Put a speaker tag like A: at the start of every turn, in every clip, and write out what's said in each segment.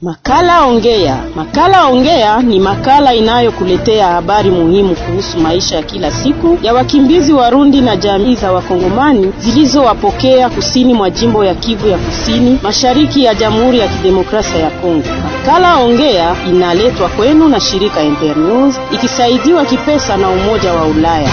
A: Makala Ongea. Makala Ongea ni makala inayokuletea habari muhimu kuhusu maisha ya kila siku ya wakimbizi Warundi na jamii za Wakongomani zilizowapokea kusini mwa jimbo ya Kivu ya Kusini, mashariki ya Jamhuri ya Kidemokrasia ya Kongo. Makala Ongea inaletwa kwenu na shirika Internews ikisaidiwa kipesa na Umoja wa Ulaya.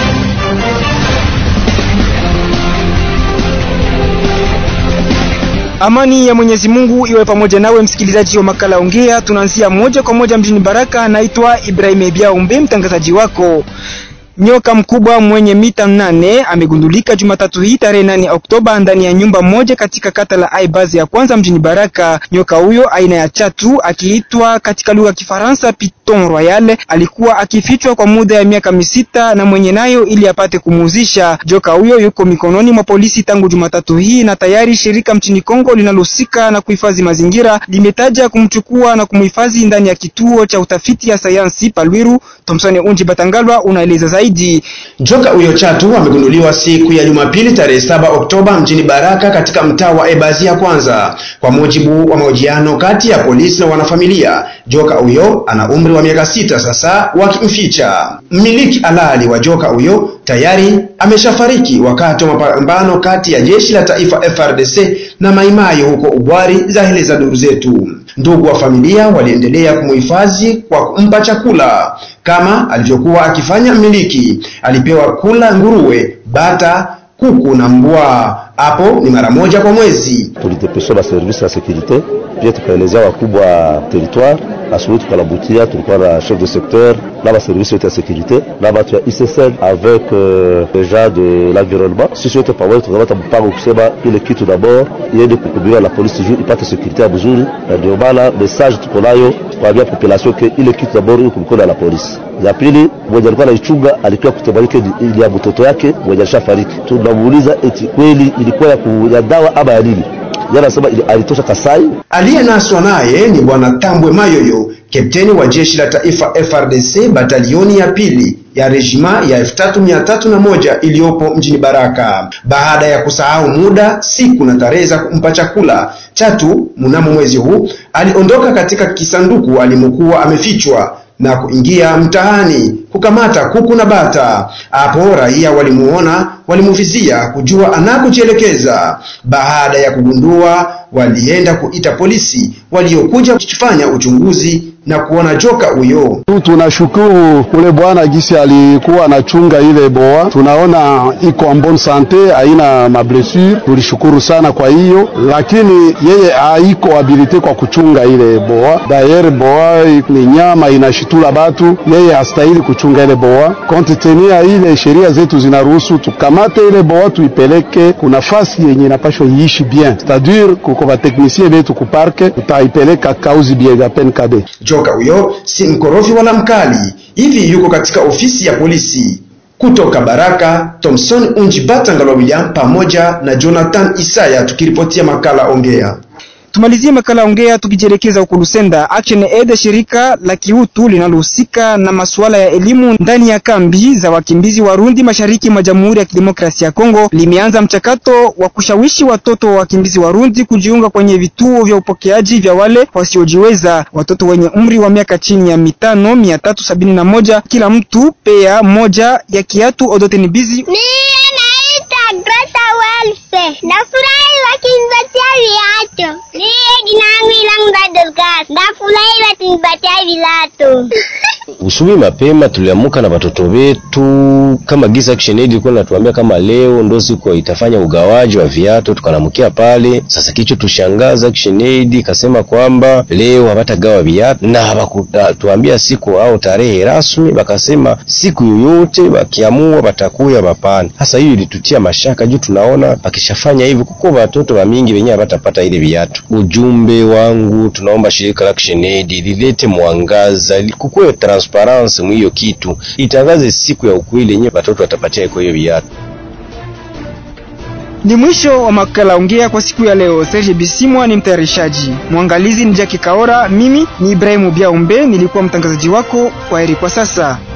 B: Amani ya Mwenyezi Mungu iwe pamoja nawe msikilizaji wa makala Ongea. Tunaanzia moja kwa moja mjini Baraka. Naitwa Ibrahim Ebiaumbe, mtangazaji wako. Nyoka mkubwa mwenye mita nane amegundulika Jumatatu hii tarehe nane Oktoba ndani ya nyumba moja katika kata la Aibazi ya kwanza mjini Baraka. Nyoka huyo aina ya chatu akiitwa katika lugha ya Kifaransa Piton Royal alikuwa akifichwa kwa muda ya miaka misita na mwenye nayo ili apate kumuuzisha. Joka huyo yuko mikononi mwa polisi tangu Jumatatu hii na tayari shirika mchini Kongo linalohusika na kuhifadhi mazingira limetaja kumchukua na kumhifadhi ndani ya kituo cha utafiti ya sayansi Palwiru. Thomson Unji Batangalwa unaeleza zaidi.
C: Joka huyo chatu amegunduliwa siku ya Jumapili tarehe saba Oktoba mjini Baraka katika mtaa wa Ebazi ya kwanza. Kwa mujibu wa mahojiano kati ya polisi na wanafamilia, joka huyo ana umri wa miaka sita sasa wakimficha. Mmiliki halali wa joka huyo tayari ameshafariki wakati wa mapambano kati ya jeshi la taifa FRDC na Maimayo huko Ubwari, zaeleza duru zetu. Ndugu wa familia waliendelea kumuhifadhi kwa kumpa chakula kama alivyokuwa akifanya mmiliki. Alipewa kula nguruwe, bata, kuku na mbwa. Hapo ni mara moja kwa mwezi.
D: Tulidepesha ba service ya securite, pia tukaelezea wakubwa wa territoire. Asubuhi tukalabutia, tulikuwa na chef de secteur na ba service yote ya securite na batu ya ICSL avec euh, deja de l'environnement. Sisi yote pamoja tukamata mpango kusema ile kitu d'abord iende kukubiwa la polisi juu ipate securite ya mzuri, na ndio maana message tuko nayo kuambia population ke ile kitu d'abord iko mkono la polisi. Ya pili mwenye alikuwa anaichunga alikuwa kutebalike ili ya mtoto yake mwenye alishafariki. Tunamuuliza eti kweli ilikuwa ya, ku, ya dawa ama ya nini? Anasema alitosha Kasai.
C: Aliyenaswa naye ni bwana Tambwe Mayoyo, kapteni wa jeshi la taifa FRDC batalioni ya pili ya rejima ya elfu tatu mia tatu na moja iliyopo mjini Baraka. Baada ya kusahau muda, siku na tarehe za kumpa chakula, Chatu mnamo mwezi huu aliondoka katika kisanduku alimokuwa amefichwa na kuingia mtaani kukamata kuku na bata. Hapo raia walimuona, walimuvizia kujua anakojielekeza. Baada ya kugundua, walienda kuita polisi waliokuja kufanya uchunguzi na kuona joka huyo.
E: Tunashukuru ule bwana gisi alikuwa anachunga ile boa, tunaona iko en bonne sante, haina mablessure. Tulishukuru sana kwa hiyo, lakini yeye haiko habilite kwa kuchunga ile boa. Dayer boa ni nyama inashitula batu, yeye hastahili kuchunga ile boa. Konte tenia ile sheria zetu zinaruhusu tukamate ile boa tuipeleke kuna fasi yenye inapashwa iishi bien, c'est-à-dire kuko bateknisie betu kuparke, tutaipeleka kauzi biega penkade
C: Joka huyo si mkorofi wala mkali, hivi yuko katika ofisi ya polisi. Kutoka Baraka, Thomson Unji Batangalwa William pamoja na Jonathan Isaya tukiripotia makala Ongea.
B: Tumalizie makala ongea tukijielekeza huko Lusenda. Action Aid, shirika la kiutu linalohusika na masuala ya elimu ndani ya kambi za wakimbizi Warundi mashariki mwa Jamhuri ya Kidemokrasia ya Kongo, limeanza mchakato wa kushawishi watoto wa wakimbizi Warundi kujiunga kwenye vituo vya upokeaji vya wale wasiojiweza. Watoto wenye umri wa miaka chini ya mitano mia tatu sabini na moja kila mtu pea moja ya kiatu Odote Bizi.
F: Greta Welfe. Nafurahi wakinipatia viatu. Mie jina langu Ilang Dorcas. Nafurahi wakinipatia viatu.
G: Usubuhi mapema tuliamuka na watoto wetu, kama Giza Action Aid ilikuwa inatuambia kama leo ndo siku itafanya ugawaji wa viatu, tukanamukia pale. Sasa kicho tushangaza, Action Aid ikasema kwamba leo hawatagawa viatu na hawakutuambia siku au tarehe rasmi, wakasema siku yoyote wakiamua watakuya mapana. Sasa hiyo ilitutia mashaka juu tunaona wakishafanya hivyo kuko watoto wa mingi wenyewe hawatapata ile viatu. Ujumbe wangu tunaomba shirika la Action Aid lilete mwangaza, kukuwe transparence mwiyo kitu, itangaze siku ya ukweli yenyewe watoto watapatia kwa hiyo viatu.
B: Ni mwisho wa makala ongea kwa siku ya leo. Serge Bisimwa ni mtayarishaji, mwangalizi ni Jackie Kaora, mimi ni Ibrahimu Biaumbe, nilikuwa mtangazaji wako. Kwaheri kwa sasa.